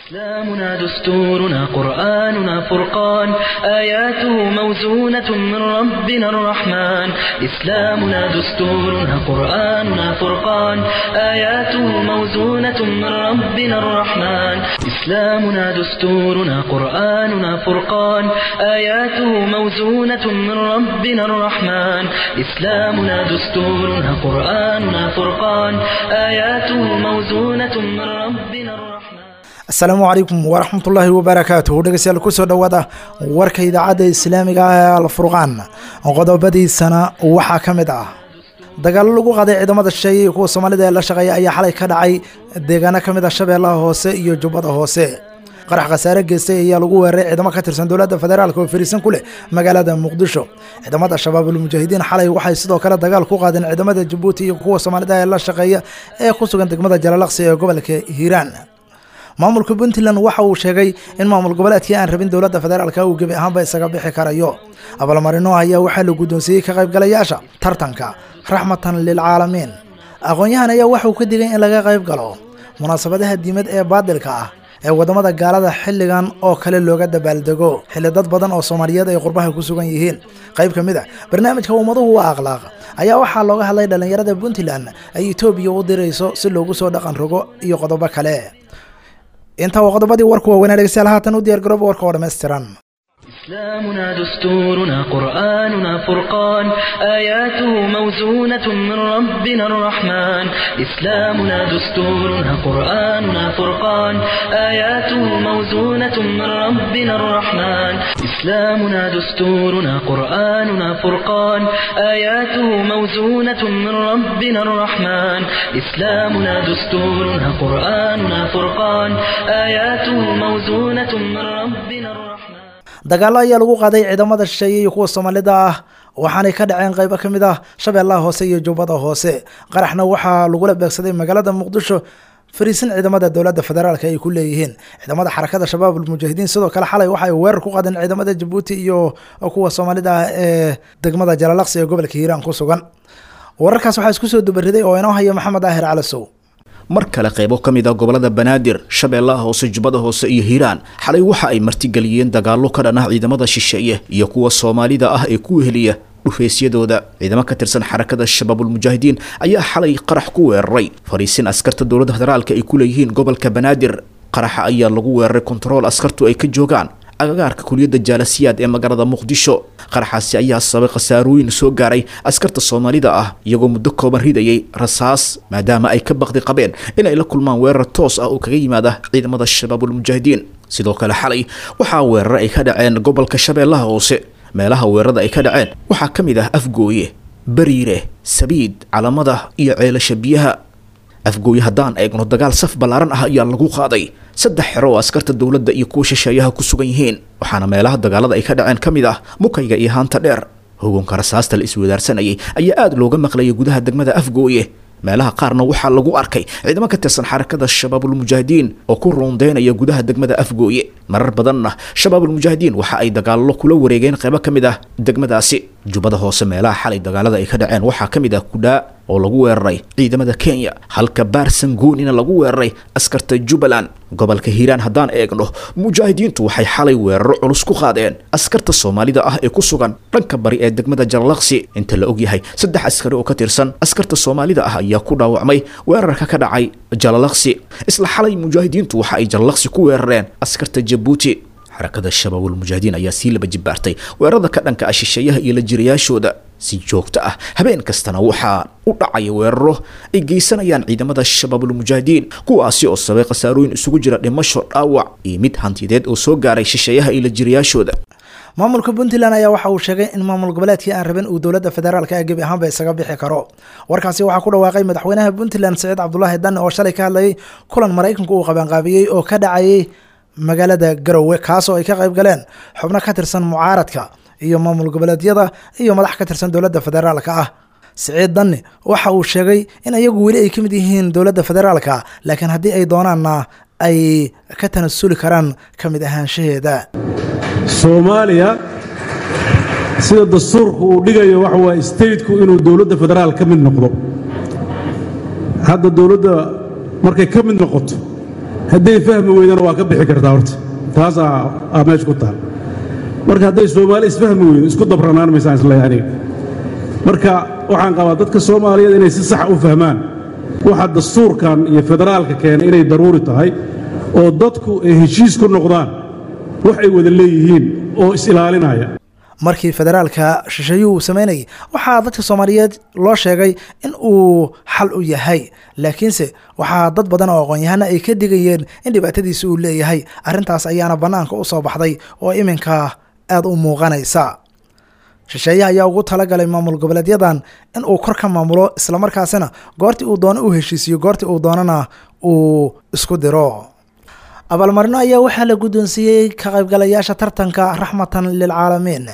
إسلامنا دستورنا قرآننا فرقان آياته موزونة من ربنا الرحمن إسلامنا دستورنا قرآننا فرقان آياته موزونة من ربنا الرحمن إسلامنا دستورنا قرآننا فرقان آياته موزونة من ربنا الرحمن إسلامنا دستورنا قرآننا فرقان آياته موزونة من ربنا الرحمن asalaamu calaykum waraxmatullaahi wabarakaatuh dhegeystayaal kusoo dhowaada warka idaacadda islaamiga ah ee alfurqaan qodobadiisana waxaa ka mid ah dagaallo lagu qaaday ciidamada shisheeye iyo kuwa soomaalida ee la shaqeeya ayaa xalay ka dhacay deegaano ka mid ah shabeellaha hoose iyo jubbada hoose qarax khasaare geystay ayaa lagu weeraray ciidamo ka tirsan dowladda federaalk oo fariisan ku leh magaalada muqdisho ciidamada shabaabul mujaahidiin xalay waxay sidoo kale dagaal ku qaadeen ciidamada jabuuti iyo kuwa soomaalida ee la shaqeeya ee ku sugan degmada jalalaqsi ee gobolka hiiraan maamulka puntland waxa uu sheegay in maamul goboleedkii aan rabin dowladda federaalk uu gebi ahaanba isaga bixi karayo abaalmarino ayaa waxaa la guddoonsiiyey ka qaybgalayaasha tartanka raxmatan lilcaalamiin aqoon-yahan ayaa waxauu ka digay in laga qayb galo munaasabadaha diimad ee baadilka ah ee waddamada gaalada xilligan oo kale looga dabaaldego xilli dad badan oo soomaaliyeed ay qurbaha ku sugan yihiin qayb ka mid a barnaamijka ummaduhu waa akhlaaq ayaa waxaa looga hadlay dhallinyarada puntland ay etoobiya u dirayso si loogu soo dhaqan rogo iyo qodobo kale intaa waa qodobadii warku waaweynaa dhegeystayaal haatan u diyaar garooba warka oo dhammaystiran إسلامنا دستورنا قرآننا فرقان آياته موزونة من ربنا الرحمن إسلامنا دستورنا قرآننا فرقان آياته موزونة من ربنا الرحمن إسلامنا دستورنا قرآننا فرقان آياته موزونة من ربنا الرحمن إسلامنا دستورنا قرآننا فرقان آياته موزونة من ربنا الرحمن dagaallo ayaa lagu qaaday ciidamada shisheeye iyo kuwa soomaalida ah waxaanay ka dhaceen qaybo ka mid ah shabeellaha hoose iyo jubbada hoose qaraxna waxaa lagula beegsaday magaalada muqdisho fariisin ciidamada dowladda federaalk ay ku leeyihiin ciidamada xarakada shabaabul mujaahidiin sidoo kale xalay waxa ay weerar ku qaadeen ciidamada jabuuti iyo kuwa soomaalida ah ee degmada jalalaqsi ee gobolka hiiraan ku sugan wararkaas waxaa isku soo dubariday oo inoo haya maxamed daahir calasow mar kale qaybo ka mid ah gobolada banaadir shabeellaha hoose jubbada hoose iyo hiiraan xalay waxa ay martigeliyeen dagaallo ka dhan ah ciidamada shisheeye iyo kuwa soomaalida ah ee ku weheliya dhufaysyadooda ciidamo ka tirsan xarakada shabaabulmujaahidiin ayaa xalay qarax ku weeraray fariisin askarta dowladda federaalka ay ku leeyihiin gobolka banaadir qaraxa ayaa lagu weeraray kontarool askartu ay ka joogaan agagaarka kuliyadda jaalasiyaad ee magaalada muqdisho qaraxaasi ayaa sababay khasaarooyin soo gaaray askarta soomaalida ah iyagoo muddo kooban ridayay rasaas maadaama ay ka baqdi qabeen inay la kulmaan weerar toos ah oo kaga yimaada ciidamada shabaabulmujaahidiin sidoo kale xalay waxaa weerar ay ka dhaceen gobolka shabeellaha hoose meelaha weerarada ay ka dhaceen waxaa ka mid ah afgooye bariire sabiid calamada iyo ceelasha biyaha afgooye haddaan eegno dagaal saf ballaaran ah ayaa lagu qaaday saddex xero oo askarta dowladda iyo kuwa shisheeyaha ku sugan yihiin waxaana meelaha dagaalada ay ka dhaceen ka mid ah mukayga iyo haanta dheer hogoonka rasaasta la iswadaarsanayay ayaa aada looga maqlayay gudaha degmada afgooye meelaha qaarna waxaa lagu arkay ciidamo ka tirsan xarakada shabaabulmujaahidiin oo ku ruundeynaya gudaha degmada afgooye marar badanna shabaabulmujaahidiin waxa ay dagaallo kula wareegeen qaybo ka mid ah degmadaasi jubbada hoose meelaha xalay dagaalada ay ka dhaceen waxaa ka mid ah kudhaa oo lagu weeraray ciidamada kenya halka baarsangoonina lagu weeraray askarta jubbaland gobolka hiiraan haddaan eegno mujaahidiintu waxay xalay weeraro culus ku qaadeen askarta soomaalida ah ee ku sugan dhanka bari ee degmada jalalaqsi inta la ogyahay saddex askari oo ka tirsan askarta soomaalida ah ayaa ku dhaawacmay weerarka ka dhacay jalalaqsi isla xalay mujaahidiintu waxa ay jalalaqsi ku weerareen askarta jabuuti xarakada shabaabulmujaahidiin ayaa sii laba jibaartay weerarada ka dhanka ah shisheeyaha iyo la jirayaashooda si joogto ah habeen kastana waxaa u dhacaya weeraro ay geysanayaan ciidamada shabaabulmujaahidiin kuwaasi oo sabay khasaarooyin isugu jira dhimasho dhaawac iyo mid hantiyadeed oo soo gaaray shisheeyaha iyo la jirayaashooda maamulka puntland ayaa waxa uu sheegay in maamul goboleedkii aan rabin uu dowladda federaalk ee gebi ahaanba isaga bixi karo warkaasi waxaa ku dhawaaqay madaxweynaha puntland saciid cabdulaahi danne oo shalay ka hadlayay kulan maraykanku uu qabanqaabiyey oo ka dhacayay magaalada garowe kaasoo ay ka qayb galeen xubno ka tirsan mucaaradka iyo maamul goboleedyada iyo madax ka tirsan dowladda federaalka ah siciid danne waxa uu sheegay in iyagu weli ay ka mid yihiin dowladda federaalka laakiin haddii ay doonaanna ay ka tanasuli karaan ka mid ahaanshaheeda soomaaliya sida dastuurku uu dhigayo waxa waay stateku inuu dowladda federaal ka mid noqdo hadda dowladda markay ka mid noqoto hadday fahmi weydana waa ka bixi kartaa horta taasaa aa meesha ku taal marka hadday soomaali isfahmi weydo isku dabranaan maysaan isleeyahay aniga marka waxaan qabaa dadka soomaaliyeed inay si sax u fahmaan waxa dastuurkan iyo federaalka keenay inay daruuri tahay oo dadku ay heshiis ku noqdaan wax ay wada leeyihiin oo is-ilaalinaya markii federaalka shisheeyuhu uu samaynayay waxaa dadka soomaaliyeed loo sheegay in uu xal u yahay laakiinse waxaa dad badan oo aqoon-yahana ay ka digayeen in dhibaatadiisa uu leeyahay arrintaas ayaana bannaanka u soo baxday oo iminka aada u muuqanaysa shisheeyaha ayaa ugu talagalay maamul goboleedyadan in uu kor ka maamulo islamarkaasina goortii uu doono u heshiisiyo goortii uu doonana uu isku diro abaalmarino ayaa waxaa la guddoonsiiyey ka qaybgalayaasha tartanka raxmatan lilcaalamiin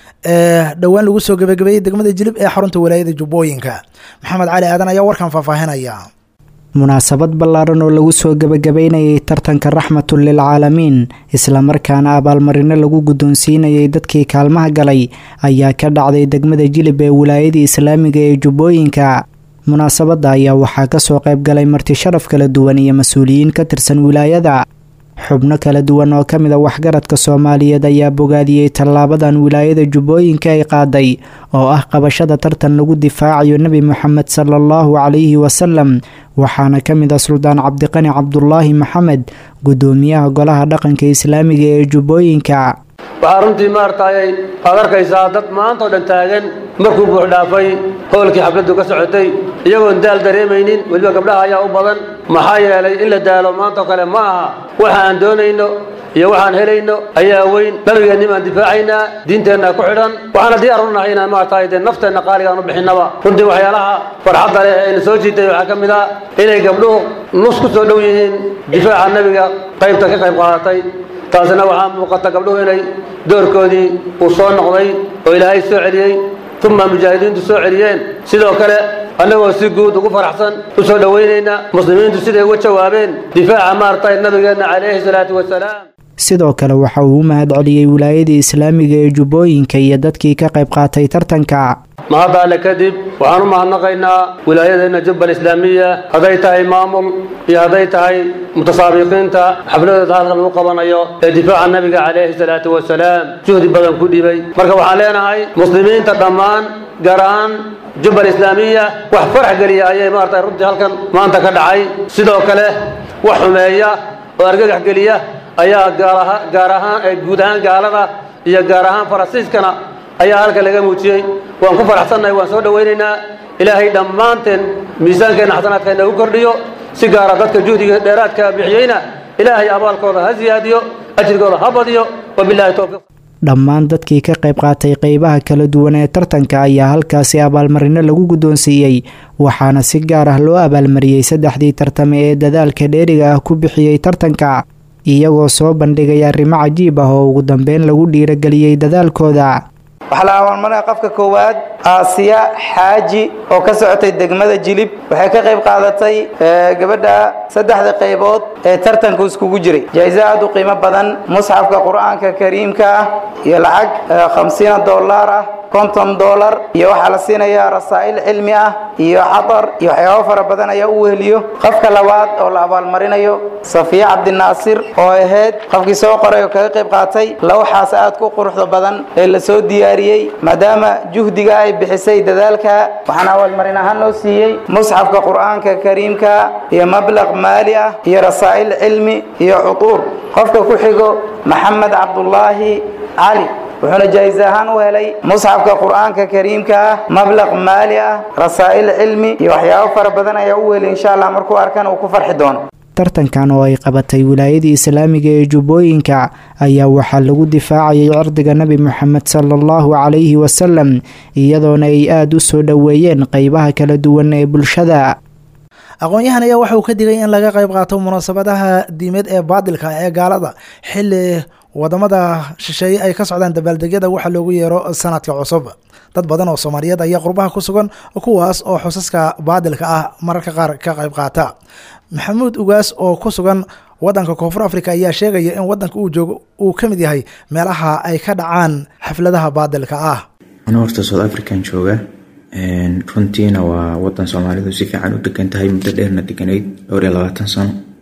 ee dhowaan lagu soo gebagabeeyey degmada jilib ee xarunta walaayada jubbooyinka maxamed cali aadan ayaa warkan faahfaahinaya munaasabad ballaaran oo lagu soo gebagabeynayay tartanka raxmatun lilcaalamiin islamarkaana abaalmarino lagu guddoonsiinayay dadkii kaalmaha galay ayaa ka dhacday degmada jilib ee wilaayada islaamiga ee jubbooyinka munaasabadda ayaa waxaa kasoo qayb galay marti sharaf kala duwan iyo mas-uuliyiin ka tirsan wilaayada xubno kala duwan oo ka mid a waxgaradka soomaaliyeed ayaa bogaadiyey tallaabadan wilaayada jubbooyinka ay qaaday oo ah qabashada tartan lagu difaacayo nebi moxamed sala allahu calayhi wasalam waxaana ka mid ah suldaan cabdiqani cabdulaahi maxamed guddoomiyaha golaha dhaqanka islaamiga ee jubbooyinka waxaa runtii maartayay aad arkaysaa dad maanta oo dhan taagan markuu buux dhaafay howlkii xafladdu ka socotay iyagoon daal dareemaynin weliba gabdhaha ayaa u badan maxaa yeelay in la daalo maanta oo kale ma aha waxa aan doonayno iyo waxaan helayno ayaa weyn nabigeenni baan difaacaynaa diinteenna ku xidhan waxaana diyaar u nahay inaan maartay dee nafteenna qaaligaan u bixinnaba runtii waxyaalaha farxadda leh ee na soo jiitay waxaa ka mid ah inay gabdhuhu nus ku soo dhow yihiin difaaca nebiga qaybta ka qayb qaadatay taasina waxaa muuqata gabdhuhu inay doorkoodii uu soo noqday oo ilaahay soo celiyey uma mujaahidiintu soo celiyeen sidoo kale annagoo si guud ugu faraxsan u soo dhowaynayna muslimiintu siday uga jawaabeen difaaca maartay nabigeenna calayhi salaatu wasalaam sidoo kale waxa uu u mahad celiyey wilaayadii islaamiga ee jubbooyinka iyo dadkii ka qayb qaatay tartanka mahadda alle kadib waxaan u mahadnaqaynaa wilaayadeenna jubbal islaamiya hadday tahay maamul iyo hadday tahay mutasaabiqiinta xafladooda halka lagu qabanayo ee difaaca nabiga calayhi salaatu wasalaam juhdi badan ku dhibay marka waxaan leenahay muslimiinta dhammaan gaar ahaan jubbal islaamiya wax farax geliya ayay maarata runtii halkan maanta ka dhacay sidoo kale wax xumeeya oo argagax geliya ayaa gaar ahaan guud ahaan gaalada iyo gaar ahaan farasiiskana ayaa halka laga muujiyey waan ku faraxsannahay waan soo dhowaynaynaa ilaahay dhammaanteen miisaankeenna xasanaadka inagu kordhiyo si gaara dadka juhdiga dheeraadka bixiyeyna ilaahay abaalkooda ha siyaadiyo ajrigooda ha badiyo wabilaahi towfiiq dhammaan dadkii ka qayb qaatay qeybaha kala duwan ee tartanka ayaa halkaasi abaalmarino lagu guddoonsiiyey waxaana si gaar ah loo abaalmariyey saddexdii tartame ee dadaalka dheeriga ah ku bixiyey tartanka iyagoo soo bandhigay arrimo cajiib ah oo ugu dambeyn lagu dhiirageliyey dadaalkooda waxaa la abaalmarinaya qofka koowaad aasiya xaaji oo ka socotay degmada jilib waxay ka qayb qaadatay gabadha saddexda qaybood ee tartanku iskugu jiray jaa-iso aad u qiimo badan musxafka qur-aanka kariimka ah iyo lacag khamsiina dollar ah konton dollar iyo waxaa la siinayaa rasaa'il cilmi ah iyo xadar iyo waxyaabo fara badan ayaa u weheliyo qofka labaad oo la abaalmarinayo safiya cabdinaasir oo ahayd qofkii soo qoray oo kaga qayb qaatay lawxaas aad ku quruxda badan ee la soo diyaariyey maadaama juhdiga ay bixisay dadaalka waxaana abaalmarin ahaan loo siiyey musxafka qur-aanka kariimka iyo mablaq maali ah iyo rasaa'il cilmi iyo cutuur qofka ku xigo maxamed cabdulaahi cali wuxuuna jaa-is ahaan u helay musxafka qur-aanka kariimka ah mablaq maali ah rasaa'il cilmi iyo waxyaabo fara badan ayaa u weli insha allah markuu arkan uu ku farxi doono tartankan oo ay qabatay wilaayadii islaamiga ee jubbooyinka ayaa waxaa lagu difaacayay cirdiga nebi moxamed sala allahu calayhi wasalam iyadoona ay aada u soo dhoweeyeen qeybaha kala duwan ee bulshada aqoon-yahan ayaa waxa uu ka digay in laga qayb qaato munaasabadaha diimeed ee baadilka ee gaalada xilli wadamada shisheeye ay ka socdaan dabaaldegyada waxa loogu yeero sanadka cusub dad badan oo soomaaliyeed ayaa qurbaha ku sugan kuwaas oo xusaska baadilka ah mararka qaar ka qayb qaata maxamuud ugaas oo ku sugan wadanka koonfur africa ayaa sheegaya in wadanka uu joogo uu ka mid yahay meelaha ay ka dhacaan xafladaha baadilka ah anu horta south african jooga runtiina waa wadan soomaalidu si fiican u degan tahay muddo dheerna deganayd dhowr iyo labaatan sano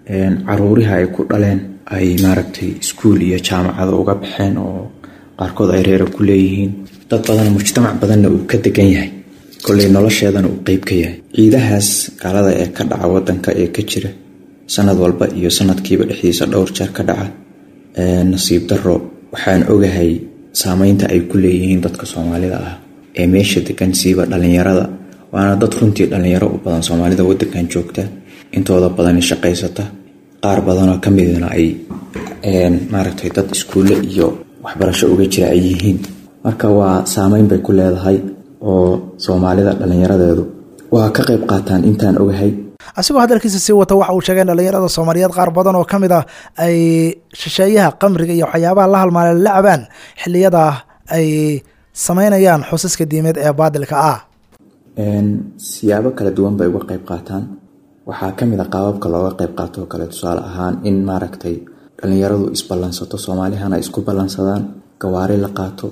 caruuriha ay ku dhaleen ay maaragtay iskuul iyo jaamacado uga baxeen oo qaarkood ay reera ku leeyihiin dad badan mujtamac badanna uu ka degan yahay kolley nolosheedana uu qeyb ka yahay ciidahaas gaalada ee ka dhaca wadanka ee ka jira sanad walba iyo sanadkiiba dhexdiisa dhowr jeer ka dhaca nasiib daro waxaan ogahay saameynta ay ku leeyihiin dadka soomaalida ah ee meesha degan siiba dhalinyarada waana dad runtii dhalinyaro u badan soomaalida wadankan joogta intooda badani shaqaysata qaar badanoo ka midna ay maaragtay dad iskuulle iyo waxbarasho uga jira ay yihiin marka waa saameyn bay ku leedahay oo soomaalida dhalinyaradeedu waa ka qayb qaataan intaan ogahay asigoo hadalkiisa sii wata waxa uu sheegay in dhalinyarada soomaaliyeed qaar badan oo ka mid ah ay shisheeyaha qamriga iyo waxyaabaha la halmaale la cabaan xiliyada ay sameynayaan xusiska diimeed ee baadilka ah siyaabo kala duwan bay uga qayb qaataan waxaa ka mid a qaababka looga qayb qaato oo kale tusaale ahaan in maaragtay dhalinyaradu isballansato soomaalihana isku ballansadaan gawaari la qaato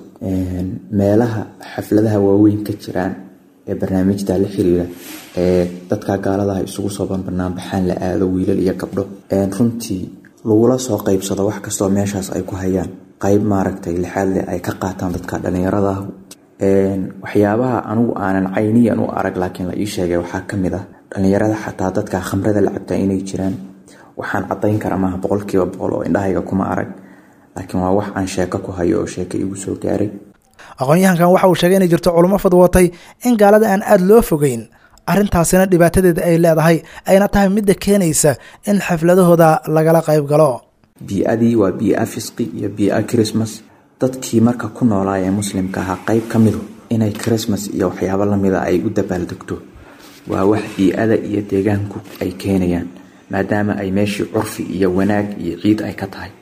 meelaha xafladaha waaweyn ka jiraan ee barnaamijta la xiriira ee dadka gaaladaha isugu soo banbanaanbaxaan la aado wiilal iyo gabdho runtii lagula soo qeybsado wax kastoo meeshaas ay ku hayaan qayb maaragtay lixaad leh ay ka qaataan dadka dhalinyarada waxyaabaha anigu aanan cayniyan u arag laakiin la ii sheegay waxaa ka mid ah dhalinyarada xataa dadka khamrada la cabtaa inay jiraan waxaan cadayn kara maaha boqolkiiba boqol oo indhahayga kuma arag laakiin waa wax aan sheeko ku hayo oo sheeko igu soo gaaray aqoon-yahankan waxa uu sheegay inay jirto culummo fadwootay in gaalada aan aada loo fogeyn arrintaasina dhibaatadeeda ay leedahay ayna tahay midda keenaysa in xafladahooda lagala qayb galo bii-adii waa bii-a fisqi iyo bii-a christmas dadkii marka ku noolaa ee muslimka ahaa qayb ka midu inay christmas iyo waxyaabo lamida ay u dabaaldegto waa wax bii-ada iyo deegaanku ay keenayaan maadaama ay meeshii curfi iyo wanaag iyo ciid ay ka tahay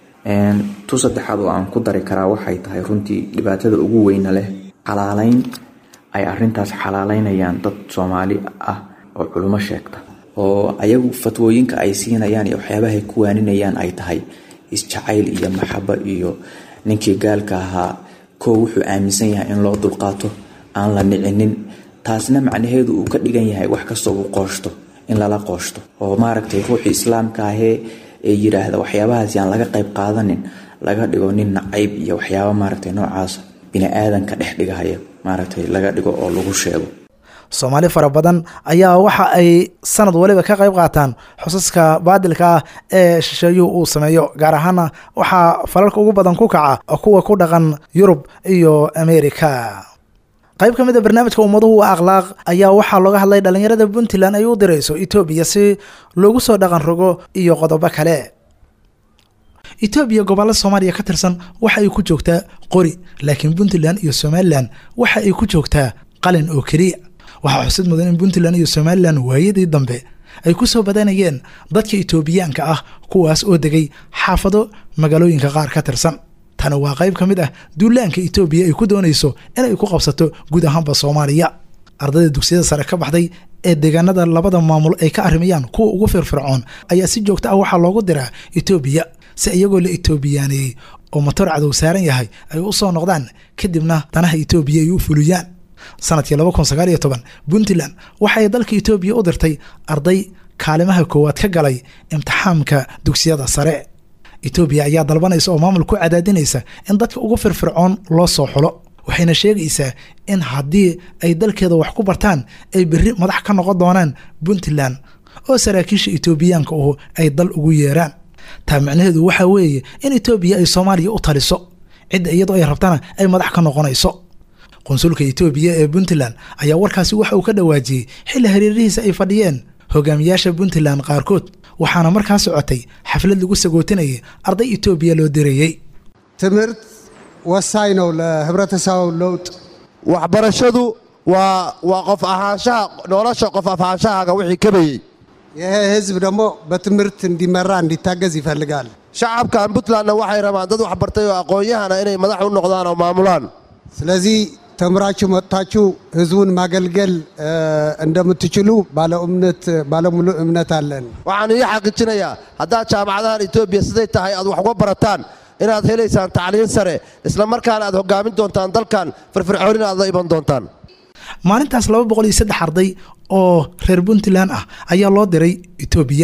tu saddexaad oo aan ku dari karaa waxay tahay runtii dhibaatada ugu weyna leh xalaaleyn ay arintaas xalaaleynayaan dad soomaali ah oo culimo sheegta oo ayagu fatwooyinka ay siinayaan iyo waxyaabahay ku waaninayaan ay tahay isjacayl iyo maxabo iyo ninkii gaalka ahaa koo wuxuu aaminsan yahay in loo dulqaato aan la nicinin taasna macnaheedu uu ka dhigan yahay wax kastoo uu qooshto in lala qooshto oo maaragtay ruuxii islaamka ahee ee yiraahda waxyaabahaas yaan laga qayb qaadanin laga dhigo nin nacayb iyo waxyaaba maaragtay noocaas bini-aadanka dhex dhigahaya maaragtay laga dhigo oo lagu sheego soomaali fara badan ayaa waxa ay sanad waliba ka qayb qaataan xusaska baadilka ah ee shisheeyuhu uu sameeyo gaar ahaana waxaa falalka ugu badan ku kaca kuwa ku dhaqan yurub iyo america qayb ka mid a barnaamijka ummaduhu waa akhlaaq ayaa waxaa looga hadlay dhalinyarada puntland ay u dirayso etoobiya si loogu soo dhaqan rogo iyo qodobo kale etoobiya gobollo soomaaliya ka tirsan waxa ay ku joogtaa qori laakiin puntland iyo somalilan waxa ay ku joogtaa qalin oo keliya waxaa xusid mudan in puntland iyo somalilan waayadii dambe ay ku soo badanayeen dadka etoobiyaanka ah kuwaas oo degay xaafado magaalooyinka qaar ka tirsan tani waa qayb ka mid ah duulaanka etoobiya ay ku doonayso inay ku qabsato guud ahaanba soomaaliya ardayda dugsiyada sare ka baxday ee deegaanada labada maamul ay ka arrimayaan kuwa ugu firfircoon ayaa si joogto ah waxaa loogu diraa etoobiya si iyagoo la etoobiyaaneeyey oo matoor cadow saaran yahay ay u soo noqdaan kadibna danaha etoobiya ay u fuliyaan sanadkii laba kun sagaal iyo toban puntland waxay dalka etoobiya u dirtay arday kaalimaha koowaad ka galay imtixaamka dugsiyada sare etoobiya ayaa dalbanaysa oo maamul ku cadaadinaysa in dadka ugu firfircoon loo soo xulo waxayna sheegaysaa in haddii ay dalkeeda wax ku bartaan ay berri madax ka noqon doonaan puntland oo saraakiisha etoobiyaanka uhu ay dal ugu yeeraan taa macnaheedu waxaa weeye in etoobiya ay soomaaliya u taliso cidda iyadoo ay rabtana ay madax ka noqonayso qunsulka etoobiya ee puntland ayaa warkaasi waxa uu ka dhawaajiyey xilli hareerihiisa ay fadhiyeen hogaamiyaasha puntland qaarkood waxaana markaa socotay xaflad lagu sagootinayay arday etoobiya loo dirayey ትምህርት ወሳኝ ነው ለህብረተሰቡ ለውጥ waxbarashadu waa waa qof ahaanshaha nolosha qof afaanshahaaga wixii kabayey ይሄ ህዝብ ደግሞ በትምህርት እንዲመራ እንዲታገዝ ይፈልጋል shacabkan puntlandna waxay rabaan dad wax bartay oo aqoon-yahana inay madax u noqdaan oo maamulaan ስለዚህ ተምራችሁ መጥታችሁ ህዝቡን ማገልገል እንደምትችሉ ባለሙሉ እምነት አለን waxaan ii xaqiijinayaa haddaad jaamacadahan etoobiya siday tahay aad wax uga barataan inaad helaysaan tacliin sare isla markaana aad hogaamin doontaan dalkan firfircoonina aad la iman doontaan maalintaas laba boqol iyo saddex arday oo reer puntland ah ayaa loo diray etoobiya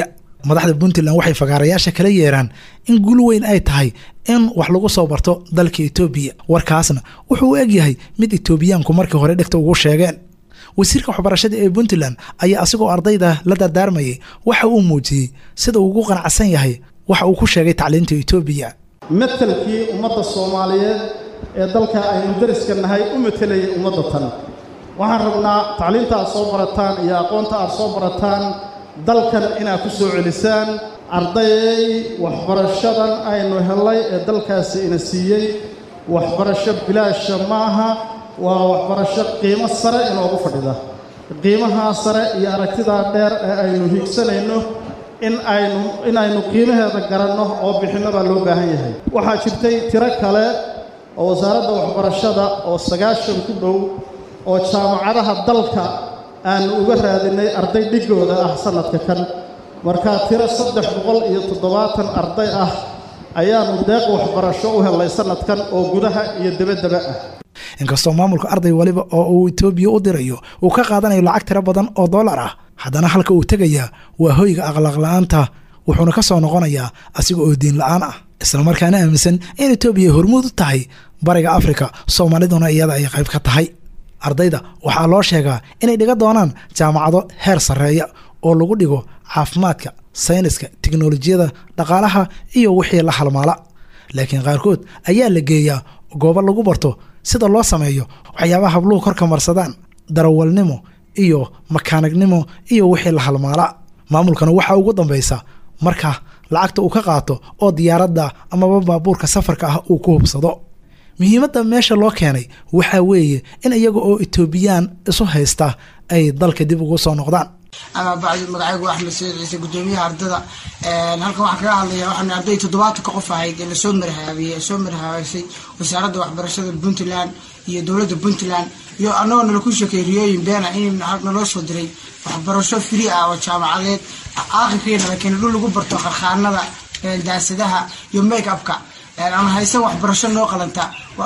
madaxda puntland waxay fagaarayaasha kala yeeraan in guul weyn ay tahay in wax lagu soo barto dalka etoobiya warkaasna wuxuu u egyahay mid etoobiyaanku markii hore dhegta ugu sheegeen wasiirka waxbarashada ee puntland ayaa asigoo ardayda la dardaarmayay waxa uu muujiyey sida uu ugu qanacsan yahay waxa uu ku sheegay tacliinta etoobiya matelkii ummadda soomaaliyeed ee dalka aynu dariska nahay u matelayay ummadda tan waxaan rabnaa tacliinta aad soo barataan iyo aqoonta aad soo barataan dalkan inaad ku soo celisaan ardayay waxbarashadan aynu hellay ee dalkaasi ina siiyey waxbarasho bilaasha maaha waa waxbarasho qiimo sare inoogu fadhida qiimahaa sare iyo aragtidaa dheer ee aynu hiigsanayno in aynu inaynu qiimaheeda garanno oo bixinno baa loo baahan yahay waxaa jirtay tiro kale oo wasaaradda waxbarashada oo sagaashan ku dhow oo jaamacadaha dalka aanu uga raadinay arday dhigooda ah sannadka kan markaa tiro saddex boqol iyo toddobaatan arday ah ayaannu deeq waxbarasho u helnay sannadkan oo gudaha iyo debaddaba ah inkastoo maamulka arday waliba oo uu etoobiya u dirayo uu ka qaadanayo lacag tiro badan oo dollar ah haddana halka uu tegayaa waa hoyga akhlaaqla-aanta wuxuuna ka soo noqonayaa asiga oo diin la-aan ah islamarkaana aaminsan in etoobiya hormuud u tahay bariga afrika soomaaliduna iyada ay qayb ka tahay ardayda waxaa loo sheegaa inay dhiga doonaan jaamacado heer sarreeya oo lagu dhigo caafimaadka sayniska tiknolojiyada dhaqaalaha iyo wixii la halmaala laakiin qaarkood ayaa la geeyaa goobo lagu barto sida loo sameeyo waxyaabaha habluhu korka marsadaan darawalnimo iyo makaanignimo iyo wixii la halmaala maamulkana waxaa ugu dambaysa marka lacagta uu ka qaato oo diyaaradda amaba baabuurka safarka ah uu ku hubsado muhiimadda meesha loo keenay waxaa weeye in iyaga oo etoobiyaan isu haysta ay dalka dib ugu soo noqdaan ama bacdi magacaygu axmed sayid ciise gudoomiyaha ardada halkan waxaan kaga hadlaya waxaan arday toddobaatanka qof ahayd ee lasoo marhaabiyey soo marhaabaysay wasaaradda waxbarashada puntland iyo dowladda puntland iyo annagoo nala ku sheekay riyooyin beena in naloo soo diray waxbarasho free ah oo jaamacadeed aakhirkiina laakiin dhul lagu barto qarkhaanada daasadaha iyo make upka aan haysan waxbarasho noo qalanta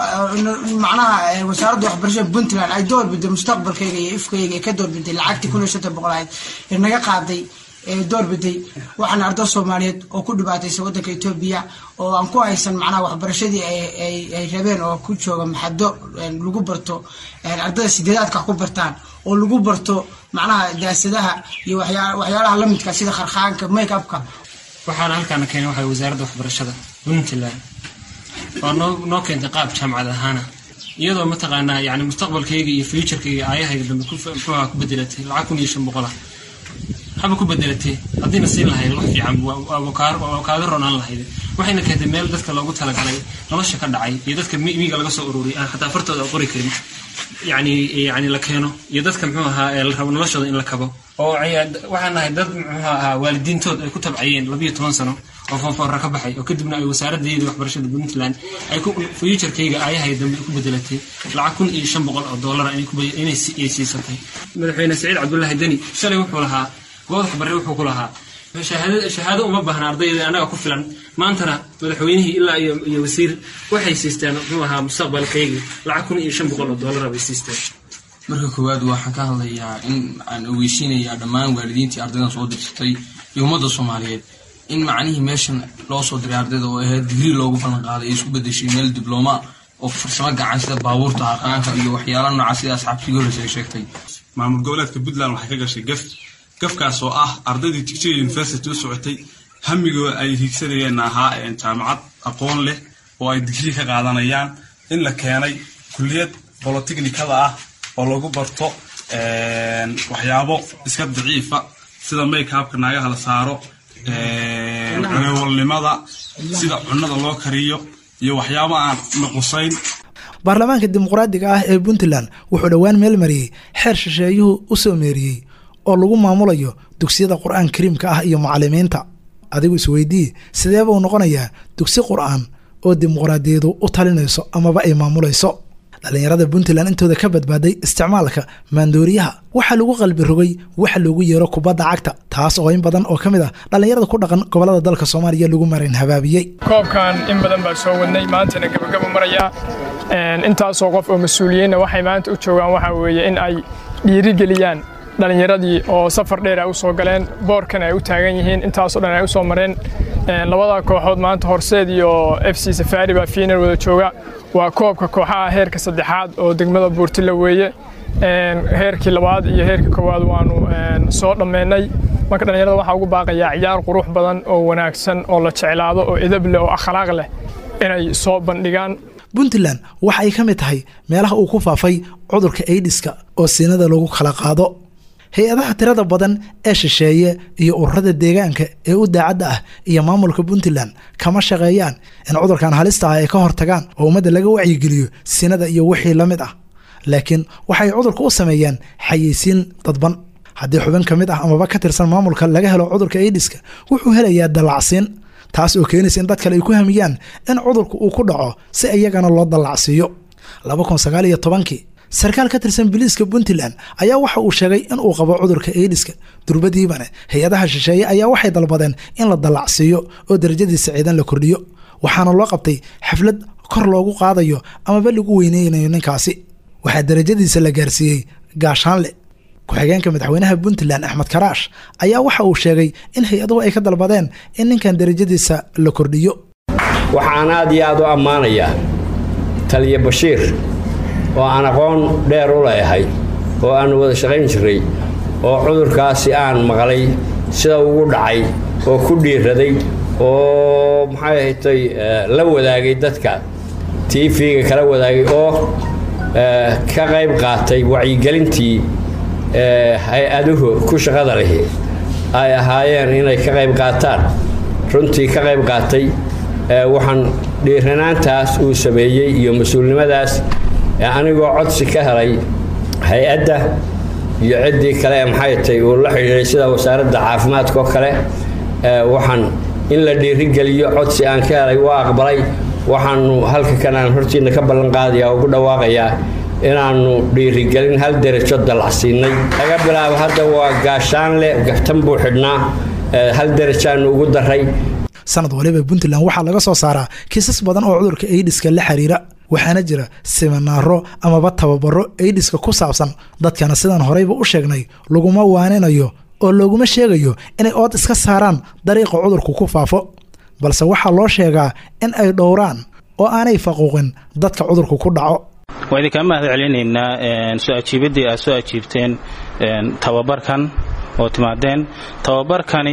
macnaha wasaaradda waxbarashada puntland ay doorbiday mustaqbalkayga iyo ifkayga ee ka doorbiday lacagtii kun iyo shantan boqol ahayd ee naga qaaday ee doorbiday waxaana arday soomaaliyeed oo ku dhibaataysa waddanka etoobiya oo aan ku haysan macnaha waxbarashadii ay rabeen oo ku jooga maxado lagu barto ardayda sideedaadka ku bartaan oo lagu barto macnaha daasadaha iyo waxyaalaha lamidka sida kharkhaanka make upka waxaana halkaana keenay waxa wasaaradda waxbarashada puntland oo noo noo keentay qaab jaamacad ahaana iyadoo mataqaanaa yani mustaqbalkayga iyo futurkayga aayahayga dambe muxuuha ku bedelatay lacag kun iyo shan boqol ah haba ku bedelatay haddiina siin lahayd wax fiican waa kaaga ronaan lahayd waxayna keentay meel dadka loogu talagalay nolosha ka dhacay iyo dadka miiga laga soo ururiyay aan xataa fartooda qori karin yani yani la keeno iyo dadka muxuu ahaa ee la rabo noloshooda in la kabo oo waxaan nahay dad muxuu ahaa waalidiintood ay ku tabcayeen labiyo toban sano oo foonfoorra ka baxay oo kadibna ay wasaaraddeedii waxbarashada puntland ay futurkayga aayahay dambe ku bedelatay lacag kun iyo shan boqol oo doolara inay siisatay madaxweyne saciid cabdullaahi deni shalay wuxuu lahaa goodax barre wuxuu ku lahaa shahaado uma baahna ardayda annaga ku filan maantana madaxweynihii ilaa iyo wasiir waxay siisteen muxuu ahaa mustaqbalkayga lacag kun iyo shan boqol oo doolara bay siisteen marka koowaad waxaan ka hadlayaa in aan ogeysiinayaa dhammaan waalidiintii ardaydan soo dirsatay iyo ummadda soomaaliyeed in macnihii meeshan loo soo diray ardayda oo ahayd digrii loogu ballan qaaday ay isku bedeshay meel diblooma oo farsamo gacan sida baabuurta harqaanka iyo waxyaalaha noocaas sida asxaabtii horeysa ay sheegtay maamul goboleedka puntland waxay ka gashay gaf gafkaas oo ah ardaydii tigjiga university u socotay hamigooda ay hiigsanayeen ahaa jaamacad aqoon leh oo ay digrii ka qaadanayaan in la keenay kulliyad bolotechnikada ah oo lagu barto waxyaabo iska daciifa sida makeupka naagaha la saaro cunewalnimada sida cunada loo kariyo iyo waxyaabo aan naqusayn baarlamaanka dimuqraadiga ah ee puntland wuxuu dhowaan meel mariyey xeer shisheeyuhu u soo meeriyey oo lagu maamulayo dugsiyada qur-aan kariimka ah iyo macalimiinta adigu isweydii sidee buu noqonayaa dugsi qur-aan oo dimuqraadiyadu u talinayso amaba ay maamulayso dhallinyarada puntland intooda ka badbaaday isticmaalka maandooriyaha waxaa lagu qalbi rogay waxa loogu yeero kubadda cagta taas oo in badan oo ka mid ah dhallinyarada ku dhaqan gobolada dalka soomaaliya lagu marin habaabiyey koobkan in badan baa soo wadnay maantana gabagaba maraya intaasoo qof oo mas-uuliyiinna waxay maanta u joogaan waxaa weeye in ay dhiirigeliyaan dhallinyaradii oo safar dheer ay u soo galeen boorkan ay u taagan yihiin intaasoo dhan ay u soo mareen labada kooxood maanta horseed iyo f c safaari baa fiinar wada jooga waa koobka kooxaha heerka saddexaad oo degmada buurtila weeye heerkii labaad iyo heerkii koowaad waanu soo dhammeynay marka dhallinyarada waxaa ugu baaqayaa ciyaar qurux badan oo wanaagsan oo la jeclaado oo edab leh oo akhlaaq leh inay soo bandhigaan puntland waxa ay ka mid tahay meelaha uu ku faafay cudurka aidiska oo siinada lagu kala qaado hay-adaha tirada badan ee shisheeye iyo ururada deegaanka ee u daacadda ah iyo maamulka puntland kama shaqeeyaan in cudurkan halista ah ay ka hortagaan oo ummadda laga wacyigeliyo sinada iyo wixii la mid ah laakiin waxay cudurka u sameeyaan xayeysiin dadban haddii xubin ka mid ah amaba ka tirsan maamulka laga helo cudurka aidiska wuxuu helayaa dallacsiin taas oo keenaysa in dad kale ay ku hamiyaan in cudurka uu ku dhaco si iyagana loo dallacsiiyo kii sarkaal ka tirsan biliiska puntland ayaa waxa uu sheegay in uu qabo cudurka aidiska durbadiibane hay-adaha shisheeye ayaa waxay dalbadeen in la dallacsiiyo oo darajadiisa ciidan la kordhiyo waxaana loo qabtay xaflad kor loogu qaadayo amaba lagu weyneynayo ninkaasi waxaa darajadiisa la gaarsiiyey gaashaanle ku-xigeenka madaxweynaha puntland axmed karaash ayaa waxa uu sheegay in hay-aduhu ay ka dalbadeen in ninkan darajadiisa la kordhiyo waxaan aad iyo aad u ammaanayaa taliya bashiir oo aan aqoon dheer u leeyahay oo aan wada shaqayn jiray oo cudurkaasi aan maqlay sida ugu dhacay oo ku dhiiraday oo maxay ahatay la wadaagay dadka tv-ga kala wadaagay oo ka qayb qaatay wacyigelintii hay-aduhu ku shaqada lihi ay ahaayeen inay ka qayb qaataan runtii ka qayb qaatay waxaan dhiiranaantaas uu sameeyey iyo mas-uulnimadaas anigoo codsi ka helay hay-adda iyo ciddii kale ee maxay tay uu la xidhiiray sida wasaaradda caafimaadka oo kale waxaan in la dhiirigeliyo codsi aan ka helay waa aqbalay waxaanu halka kan aan hortiina ka ballan qaadayaa ugu dhawaaqayaa inaannu dhiirigelin hal derajo dallacsiinay laga bilaabo hadda waa gaashaanle gaftan buu xidhnaa hal derajaannu ugu daray sanad waliba puntland waxaa laga soo saaraa kiisas badan oo cudurka aidiska la xiriira waxaana jira siminaaro amaba tababaro aidiska ku saabsan dadkana sidaan horeyba u sheegnay laguma waaninayo oo looguma sheegayo inay ood iska saaraan dariiqa cudurku ku faafo balse waxaa loo sheegaa in ay dhowraan oo aanay faquuqin dadka cudurku ku dhaco waa idinkaa mahad celinaynaa soo ajiibaddii aad soo ajiibteen tababarkan oo timaadeen tababarkani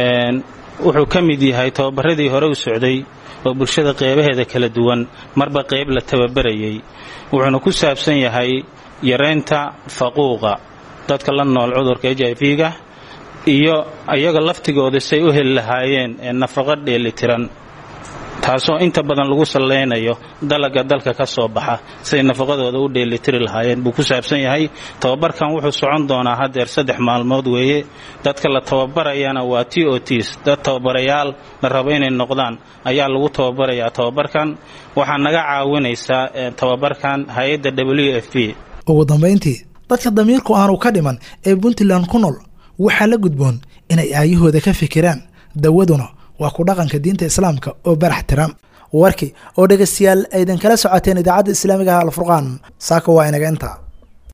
wuxuu ka mid yahay tababaradii hore u socday oo bulshada qeybaheeda kala duwan marba qayb la tababarayay wuxuuna ku saabsan yahay yaraynta faquuqa dadka la nool cudurka h i v-ga iyo iyaga laftigooda say u heli lahaayeen nafaqo dheelitiran taasoo inta badan lagu sallaynayo dalaga dalka ka soo baxa siday nafaqadooda u dheelitiri lahaayeen buu ku saabsan yahay tababarkan wuxuu socon doonaa haddeer saddex maalmood weeye dadka la tababarayana waa t o ts dad tababarayaal la rabo inay noqdaan ayaa lagu tababarayaa tababarkan waxaa naga caawinaysaa tababarkan hay-adda w f p ugu dambayntii dadka damiirku aanu ka dhiman ee puntland ku nool waxaa la gudboon inay aayahooda ka fikiraan dawaduna waa ku dhaqanka diinta islaamka oo barax tiran warkii oo dhegaystayaal aydan kala socoteen idaacadda islaamiga ah alfurqaan saaka waa inaga intaa